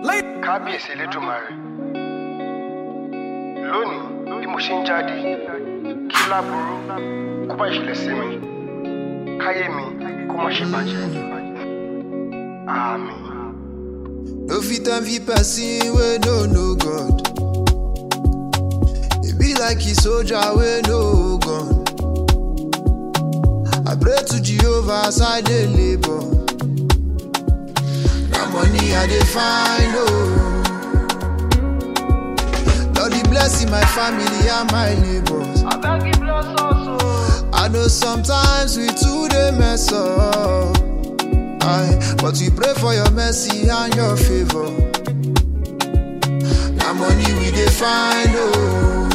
kábíyèsí elédùnmarè lónìí bí mo ṣe ń jáde kí láburú kó bá ìṣẹ̀lẹ̀ sí mi káyé mi kó má ṣe bàjẹ́ àmín. No fit envy person wey no know God. E be like a soldier wey no gun. I pray to Jehovah as I dey labour. Na money I dey find oh. Lord dey bless my family and my neighbors. abeg give bless us o. I know sometimes we too dey mess up. Aye, but we pray for your mercy and your favor. Na money we dey find oh.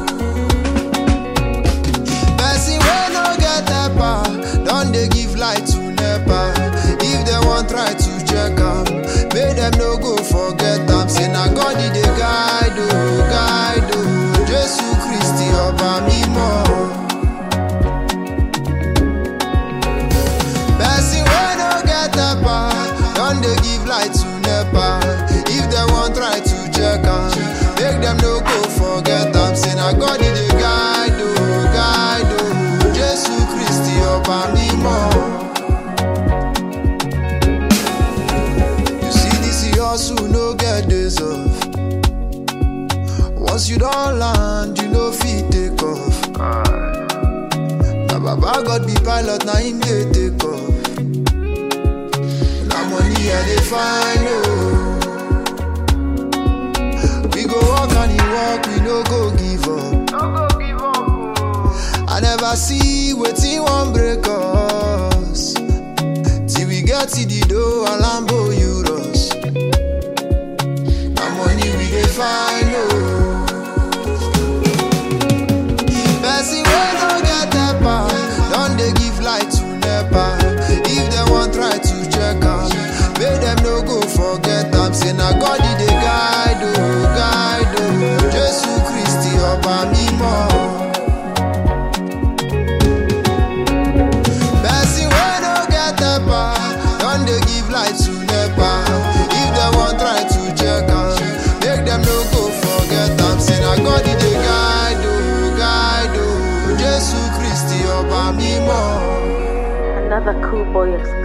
Person wey no get helper don dey give light to nepa. If dem wan try to check am, make dem no go forget am. Say na God e dey guide oh, guide oh. Jesu Kristi ọba mímọ́. Person wey no get helper don dey give light to nepa. If dem wan try to check am, make dem no go forget am. Say na God e dey guide o, guide o. Jesu Kristi ọba mímọ́. You see this hustle no get days off. Once you don land, you no fit take off. Na baba God be pilot, na him dey take off. Na money I dey find oh. We go work and e work, we no go give up. no go give up o. I never see wetin wan break us. Till we get to the door and Lambo Euros. Na money we dey find oh. Person wey no get helper don dey give light to nepa. If dem wan try to check am, make dem no go forget am. Say na God e dey guide o, guide o. Jesu Kristi ọba mímọ́. Person wey no get helper don dey give light to nepa. If dem wan try to check am, make dem no go forget am. Say na God e dey guide o, guide o. Jesu Kristi ọba mímọ́. Another cool boy exclusive.